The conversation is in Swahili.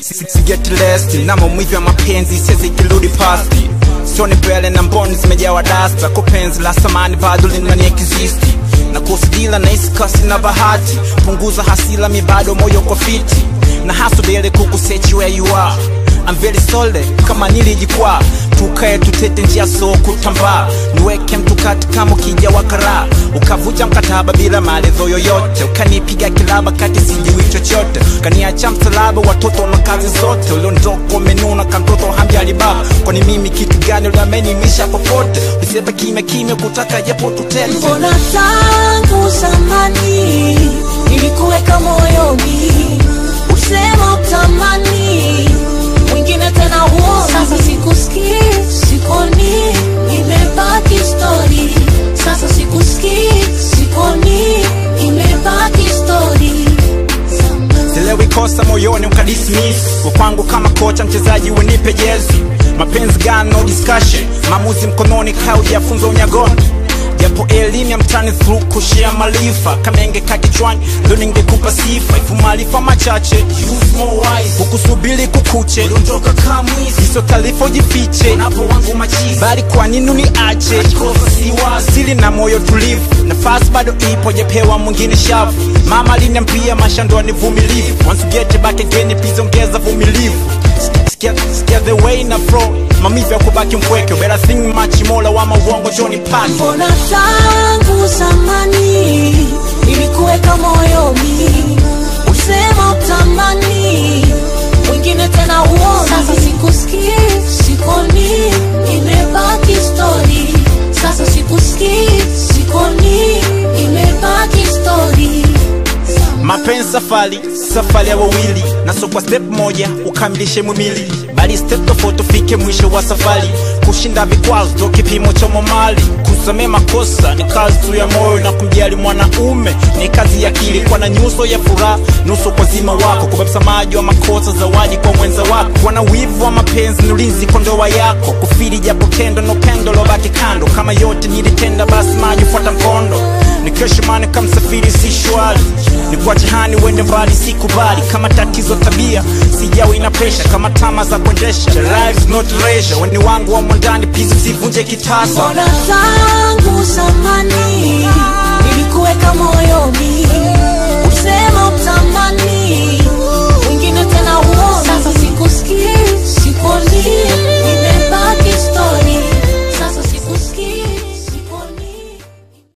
sigeti lesti na maumivu ya mapenzi siwezi ikirudi pasti sioni mbele na mboni zimejawa dasta kwa penzi la samani bado linani existi na kusidila na iskasi na bahati punguza hasila mi bado moyo kwa fiti na hasubiri kukusechi where you are I'm very solid kama nilijikwaa tukae tutete njia so kutambaa niweke mtu kati kama ukija wakara ukavuja mkataba bila maelezo yoyote ukanipiga kilaba kati sijui chochote ukaniacha msalaba watoto na kazi zote uliondoka umenuna kamtoto hamjali baba kwani mimi kitu gani uliamenimisha popote ulisepa kimya kimya kutaka japo tutete mbona tangu zamani nilikuweka moyoni usema utamani mwingine tena huo sasa sikusikii sikoni imebaki stori sasa sikusikii sikoni imebaki stori silewi kosa moyoni ukadismiss kwa kwangu kama kocha mchezaji wenipe jezi mapenzi gani no discussion maamuzi mkononi kaa ujafunza unyagoni japo elimu ya mtani through kushia maarifa kama ingekaa kichwani ndo ningekupa sifa ifu maarifa machache use more wise hukusubiri kukuche dondoka kamwisi hizo taarifa ujifiche napo wangu machizi bali kwa nini uniache sili na moyo tulivu nafasi bado ipo jepewa mwingine shavu mama aliniambia maisha ndo ni vumilivu once you get back again please ongeza vumilivu Sikia, sikia the way na flow mamivu ya kubaki mpweke better think much mola wa mauongo joni pake mbona tangu zamani nilikuweka moyoni usema utamani mwingine tena uoni sasa sikusikii sikoni imebaki stori sasa sikusikii sikoni imebaki stori mapenzi safari safari ya wawili na so kwa step moja ukamilishe mwimili bali step tofauti ufike mwisho wa safari kushinda vikwazo ndo kipimo cha momali kusamea makosa ni kazi tu ya moyo na kumjali mwanaume ni kazi ya akili kwa na nyuso ya furaha nusu kwa zima wako kubeba msamaji wa makosa zawadi kwa mwenza wako kuwa na wivu wa mapenzi ni ulinzi kwa ndoa yako kufiri japo tendo no pendo lobaki kando kama yote nilitenda basi maji fuata mkondo nikeshimani kamsafiri si shwari nikuache hani wende mbali sikubali kama tatizo tabia sijawi na presha kama tama za kuendesha Life's not leisure weni wangu wa mwandani pizi sivunje kitasa mbona tangu zamani nilikuweka moyoni